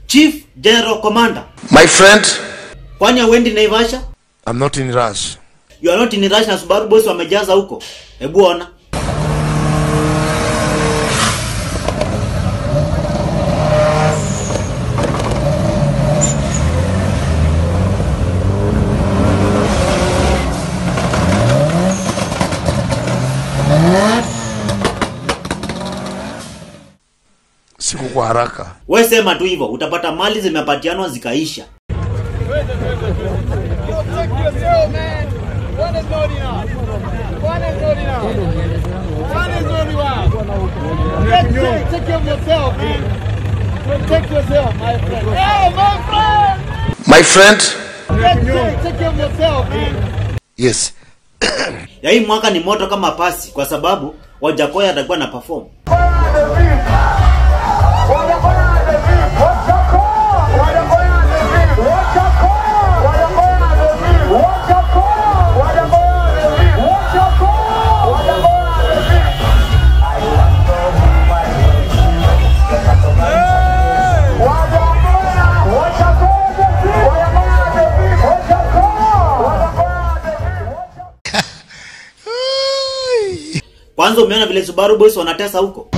Chief General Commander. My friend, Kwani hauendi Naivasha? I'm not in rush. You are not in rush na Subaru boys wamejaza huko. Hebu ona. Siku kwa haraka. We sema tu hivyo, utapata mali zimepatianwa zikaisha. Check yourself, man. One is not enough. One is not enough. One is not enough. Take, take, take care of yourself, man. Protect yourself, my friend. Hey, my friend! My friend, Take, take, take care of yourself, man. yes. Ya hii mwaka ni moto kama pasi kwa sababu Wajakoya atakuwa na perform. Kwanza umeona vile Subaru boys wanatesa huko?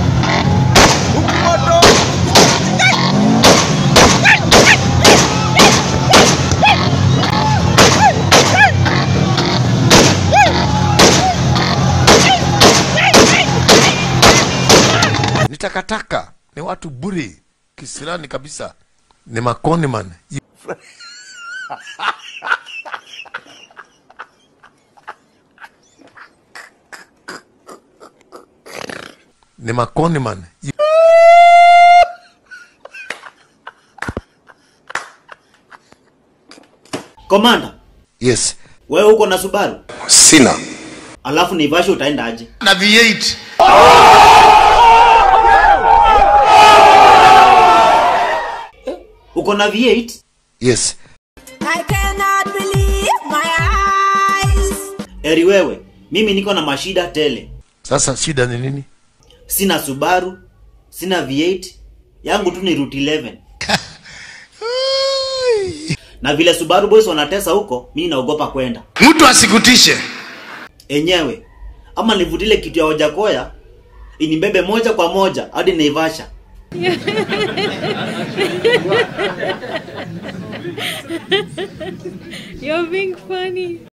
Ni takataka, ni watu bure, kisirani kabisa, ni makoni man. Ni makoni man. Komanda, Yes. wewe uko na Subaru? Sina. Alafu Naivasha utaenda aje? Na V8. Uko na V8? Yes. I cannot believe my eyes. Eri wewe, mimi niko na mashida tele. Sasa shida ni nini? Sina Subaru, sina V8, yangu tu ni Route 11. Na vile Subaru boys wanatesa huko, mimi naogopa kwenda. Mtu asikutishe. Enyewe, ama nivutile kitu ya Wajakoya inibebe moja kwa moja hadi Naivasha. You're being funny.